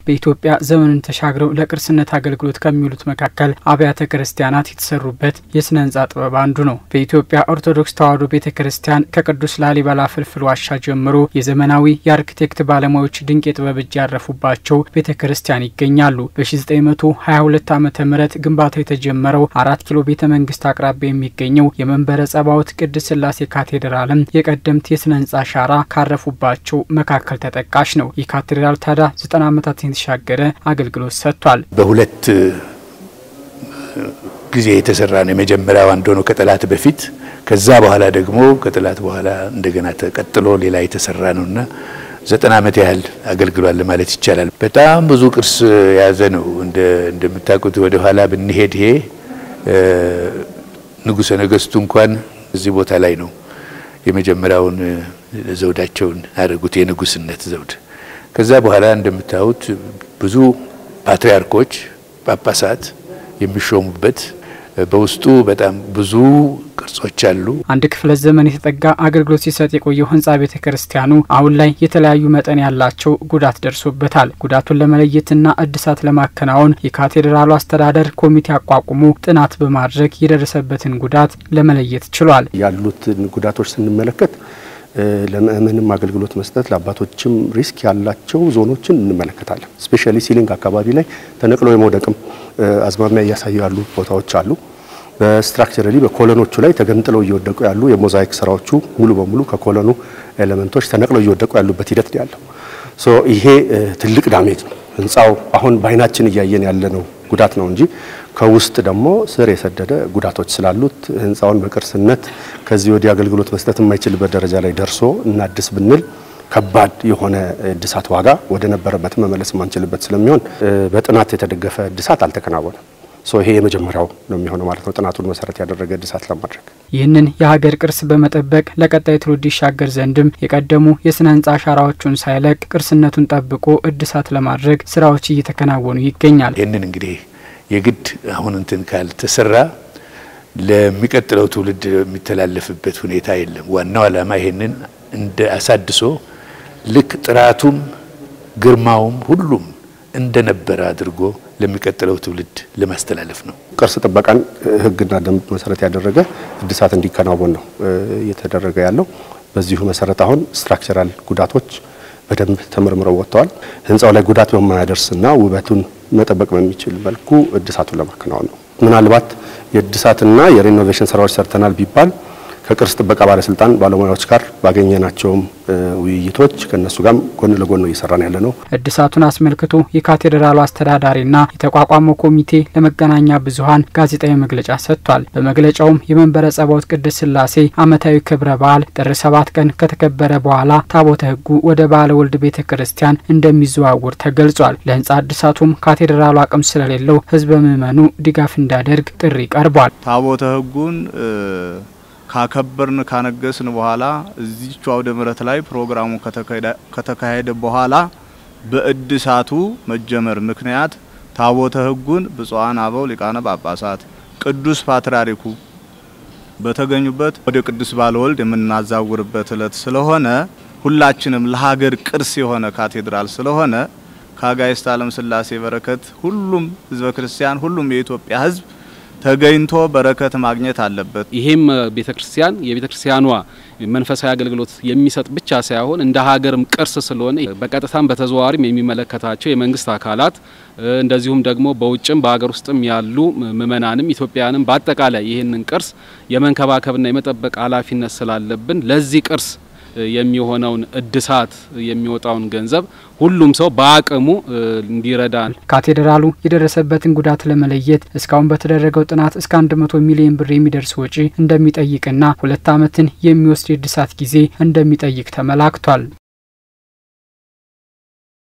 በኢትዮጵያ ዘመንን ተሻግረው ለቅርስነት አገልግሎት ከሚውሉት መካከል አብያተ ክርስቲያናት የተሰሩበት የስነ ህንጻ ጥበብ አንዱ ነው። በኢትዮጵያ ኦርቶዶክስ ተዋሕዶ ቤተ ክርስቲያን ከቅዱስ ላሊበላ ፍልፍል ዋሻ ጀምሮ የዘመናዊ የአርክቴክት ባለሙያዎች ድንቅ የጥበብ እጅ ያረፉባቸው ቤተ ክርስቲያን ይገኛሉ። በ1922 ዓ ም ግንባታው የተጀመረው አራት ኪሎ ቤተ መንግስት አቅራቢያ የሚገኘው የመንበረ ጸባዖት ቅድስት ሥላሴ ካቴድራልም የቀደምት የስነ ህንጻ አሻራ ካረፉባቸው መካከል ተጠቃሽ ነው። ይህ ካቴድራል ታዲያ ዘጠና ዓመታትን የተሻገረ አገልግሎት ሰጥቷል። በሁለት ጊዜ የተሰራ ነው። የመጀመሪያው አንድ ሆኖ ከጠላት በፊት ከዛ በኋላ ደግሞ ከጠላት በኋላ እንደገና ተቀጥሎ ሌላ የተሰራ ነውና ዘጠና ዓመት ያህል አገልግሏል ማለት ይቻላል። በጣም ብዙ ቅርስ የያዘ ነው። እንደምታውቁት ወደ ኋላ ብንሄድ ይሄ ንጉሠ ነገሥቱ እንኳን እዚህ ቦታ ላይ ነው የመጀመሪያውን ዘውዳቸውን ያደረጉት የንጉስነት ዘውድ። ከዛ በኋላ እንደምታዩት ብዙ ፓትርያርኮች፣ ጳጳሳት የሚሾሙበት በውስጡ በጣም ብዙ ቅርጾች አሉ። አንድ ክፍለ ዘመን የተጠጋ አገልግሎት ሲሰጥ የቆየው ህንጻ ቤተ ክርስቲያኑ አሁን ላይ የተለያዩ መጠን ያላቸው ጉዳት ደርሶበታል። ጉዳቱን ለመለየትና እድሳት ለማከናወን የካቴድራሉ አስተዳደር ኮሚቴ አቋቁሞ ጥናት በማድረግ የደረሰበትን ጉዳት ለመለየት ችሏል። ያሉትን ጉዳቶች ስንመለከት ለምእመንም አገልግሎት መስጠት ለአባቶችም ሪስክ ያላቸው ዞኖችን እንመለከታለን። ስፔሻሊ ሲሊንግ አካባቢ ላይ ተነቅሎ የመውደቅም አዝማሚያ እያሳዩ ያሉ ቦታዎች አሉ። በስትራክቸራሊ በኮለኖቹ ላይ ተገንጥለው እየወደቁ ያሉ የሞዛይክ ስራዎቹ ሙሉ በሙሉ ከኮለኑ ኤሌመንቶች ተነቅለው እየወደቁ ያሉበት ሂደት ነው ያለው። ሶ ይሄ ትልቅ ዳሜጅ ነው። ህንፃው አሁን በአይናችን እያየን ያለነው ጉዳት ነው እንጂ ከውስጥ ደግሞ ስር የሰደደ ጉዳቶች ስላሉት ህንፃውን በቅርስነት ከዚህ ወዲህ አገልግሎት መስጠት የማይችልበት ደረጃ ላይ ደርሶ እናድስ ብንል ከባድ የሆነ እድሳት ዋጋ ወደ ነበረበት መመለስ የማንችልበት ስለሚሆን በጥናት የተደገፈ እድሳት አልተከናወነም። ሶ ይሄ የመጀመሪያው ነው የሚሆነው ማለት ነው፣ ጥናቱን መሰረት ያደረገ እድሳት ለማድረግ። ይህንን የሀገር ቅርስ በመጠበቅ ለቀጣይ ትውልድ ይሻገር ዘንድም የቀደሙ የስነ ህንጻ አሻራዎቹን ሳይለቅ ቅርስነቱን ጠብቆ እድሳት ለማድረግ ስራዎች እየተከናወኑ ይገኛል። ይህንን እንግዲህ የግድ አሁን እንትን ካልተሰራ ለሚቀጥለው ትውልድ የሚተላለፍበት ሁኔታ የለም። ዋናው ዓላማ ይሄንን እንደ አሳድሶ ልክ ጥራቱም ግርማውም ሁሉም እንደነበረ አድርጎ ለሚቀጥለው ትውልድ ለማስተላለፍ ነው። ቅርስ ጥበቃን ህግና ደንብ መሰረት ያደረገ እድሳት እንዲከናወን ነው እየተደረገ ያለው። በዚሁ መሰረት አሁን ስትራክቸራል ጉዳቶች በደንብ ተመርምረው ወጥተዋል። ህንፃው ላይ ጉዳት በማያደርስና ውበቱን መጠበቅ በሚችል መልኩ እድሳቱን ለማከናወን ነው። ምናልባት የእድሳትና የሬኖቬሽን ስራዎች ሰርተናል ቢባል ከቅርስ ጥበቃ ባለስልጣን ባለሙያዎች ጋር ባገኘናቸውም ውይይቶች ከእነሱ ጋርም ጎን ለጎን ነው እየሰራን ያለ ነው። እድሳቱን አስመልክቶ የካቴድራሉ አስተዳዳሪና የተቋቋመው ኮሚቴ ለመገናኛ ብዙኃን ጋዜጣዊ መግለጫ ሰጥቷል። በመግለጫውም የመንበረ ጸባዖት ቅድስት ሥላሴ ዓመታዊ ክብረ በዓል ጥር ሰባት ቀን ከተከበረ በኋላ ታቦተ ሕጉ ወደ ባለ ወልድ ቤተ ክርስቲያን እንደሚዘዋውር ተገልጿል። ለህንጻ እድሳቱም ካቴድራሉ አቅም ስለሌለው ህዝበ ምዕመኑ ድጋፍ እንዲያደርግ ጥሪ ቀርቧል። ታቦተ ሕጉን ካከበርን ካነገስን በኋላ እዚቹ አውደ ምሕረት ላይ ፕሮግራሙ ከተካሄደ በኋላ በእድሳቱ መጀመር ምክንያት ታቦተ ሕጉን ብፁዓን አበው ሊቃነ ጳጳሳት ቅዱስ ፓትርያርኩ በተገኙበት ወደ ቅዱስ ባለወልድ የምናዛውርበት እለት ስለሆነ ሁላችንም ለሀገር ቅርስ የሆነ ካቴድራል ስለሆነ ከአጋዕዝተ ዓለም ሥላሴ በረከት ሁሉም ህዝበ ክርስቲያን ሁሉም የኢትዮጵያ ህዝብ ተገኝቶ በረከት ማግኘት አለበት። ይሄም ቤተ ክርስቲያን የቤተ ክርስቲያኗ መንፈሳዊ አገልግሎት የሚሰጥ ብቻ ሳይሆን እንደ ሀገርም ቅርስ ስለሆነ በቀጥታም በተዘዋዋሪም የሚመለከታቸው የመንግስት አካላት እንደዚሁም ደግሞ በውጭም በሀገር ውስጥም ያሉ ምእመናንም ኢትዮጵያውያንም በአጠቃላይ ይህንን ቅርስ የመንከባከብና የመጠበቅ ኃላፊነት ስላለብን ለዚህ ቅርስ የሚሆነውን እድሳት የሚወጣውን ገንዘብ ሁሉም ሰው በአቅሙ እንዲረዳን። ካቴድራሉ የደረሰበትን ጉዳት ለመለየት እስካሁን በተደረገው ጥናት እስከ 100 ሚሊዮን ብር የሚደርስ ወጪ እንደሚጠይቅና ሁለት ዓመትን የሚወስድ የእድሳት ጊዜ እንደሚጠይቅ ተመላክቷል።